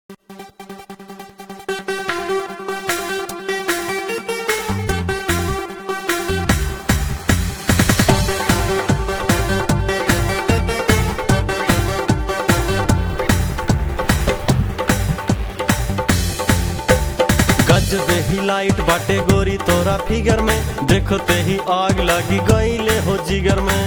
गजबे ही लाइट बाटे गोरी तोरा फिगर में देखते ही आग लगी गईले हो जिगर में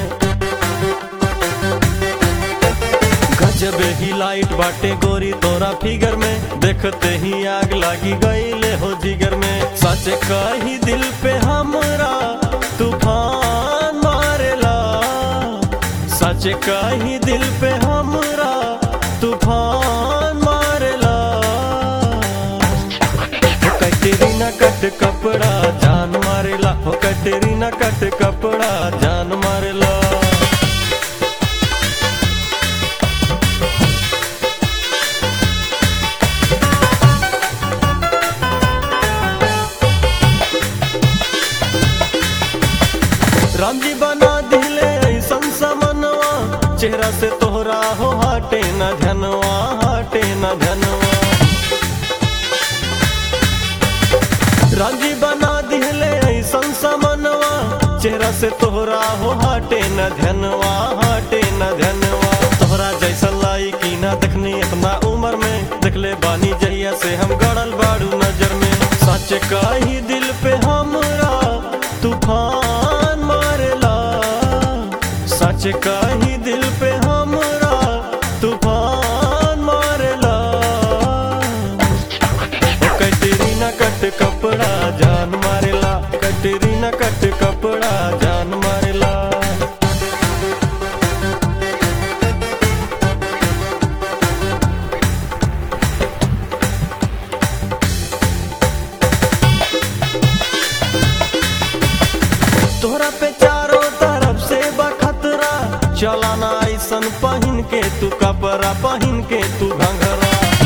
गजबे ही लाइट बाटे गोरी तोरा फिगर में देखते ही आग लगी गईले हो जिगर में सच कही दिल पे हमरा तूफान मारेला सच कही दिल पे हमरा तूफान मारेला हो कटरीना कट कपड़ा जान मारेला हो कटरीना कट कपड़ा जान मारेला राम जी बना दिले ऐसन समनवा चेहरा से तोहरा हो हटे न धनवा हटे न धनवा राम जी बना दिले ऐसन समनवा चेहरा से तोहरा हो हटे न धनवा हटे न धनवा तोहरा जैसा लाई की ना देखनी अपना उम्र में देखले बानी जहिया से हम गड़ल बाड़ू नजर में सच कही दिल पे हमरा तूफान मारेला सच कही दिल पे हमरा तूफान मारेला ओ कटरीना कट कपड़ा जान मारेला कटरीना कट कपड़ा जान मारेला तोहरा पे चारों तरफ से बखतरा चलाना ऐसन पहिन के तू कपड़ा पहिन के तू घंघरा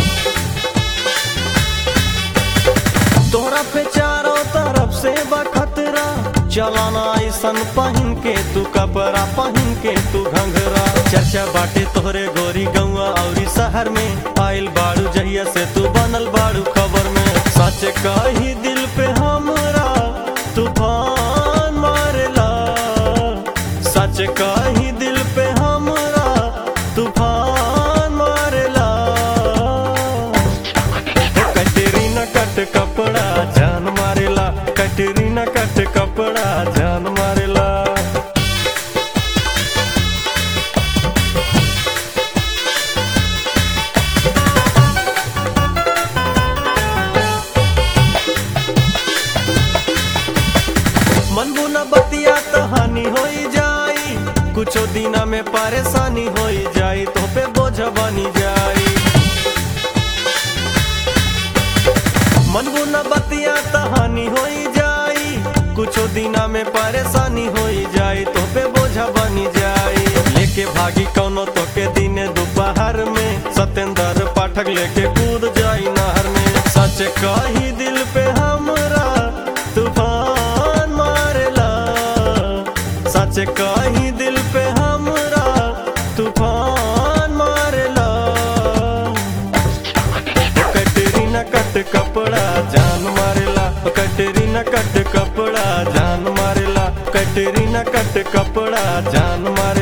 तोहरा पे चारों तरफ से बखतरा चलाना ऐसन पहिन के तू कपड़ा पहिन के तू घंघरा चर्चा बाटे तोहरे गोरी गौआ औरी शहर में आइल बाड़ू जहिया से तू बनल बाड़ू खबर में सच कही दिल पे हमरा तूफान मारेला सच कही दिल पे हमरा तूफान मारेला ओ कटरीना कट कपड़ा जान मारेला कटरीना कट कपड़ा जान मारेला मन बुना बतिया तो हानि होई जाई कुछो दिना में परेशानी होई जाई तो पे बोझ बनी जाई मन बुना बतिया तो हानि होई जाई कुछो दिना में परेशानी होई जाई तो पे बोझ बनी जाई लेके भागी कौनो तो के दिने दोपहर में सत्येंद्र पाठक लेके कूद जाई नहर में सच कही दिल पे हमरा तूफान मारेला सच कही दिल पे हमरा तूफान मारेला ओ कटरीना कट कपड़ा जान मारेला ओ कटरीना कट कपड़ा जान मारेला कटरीना कट कपड़ा जान मारेला